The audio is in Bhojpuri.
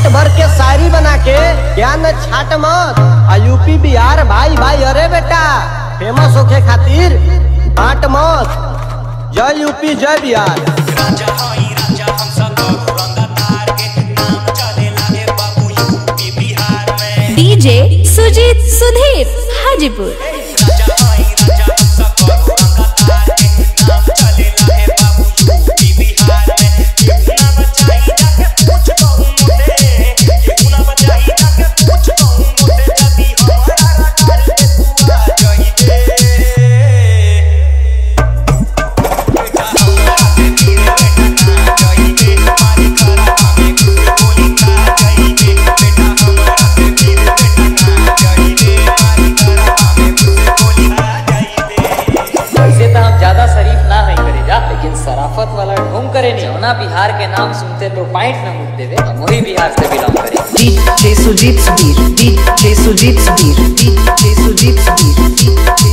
भर के शायरी बना के ज्ञान छाट मत आ यूपी बिहार भाई भाई अरे बेटा फेमस होके खातिर बांट मत जय यूपी जय बिहार राजा हई राजा हम सब रंगदार के नाम चले लागे बाबू यूपी बिहार में डीजे सुजीत सुधीर हाजीपुर राजा हई राजा हम सब रंगदार के नाम चले लागे बाबू यूपी बिहार में केहू ना बचाई जाके पूछ कहूं मोटे केहू ना बचाई जाके पूछ कहूं मोटे जदी हमारा रकार के तू आ जाइबे बेटा हमरा के दिल बेटा ना जाइबे मारी करा हमें गोली खा जाइबे बेटा हमरा के दिल बेटा ना जाइबे मारी करा हमें गोली खा जाइबे वैसे तो हम ज्यादा शरीफ ना नहीं करे जा लेकिन सराफत वाला ढोंग करे नहीं होना बिहार के नाम सुनते तो पाइट न मुझ देवे हम वही बिहार से बिलोंग करें DJ Sujit Subir, DJ Sujit Subir, DJ Sujit Subir, DJ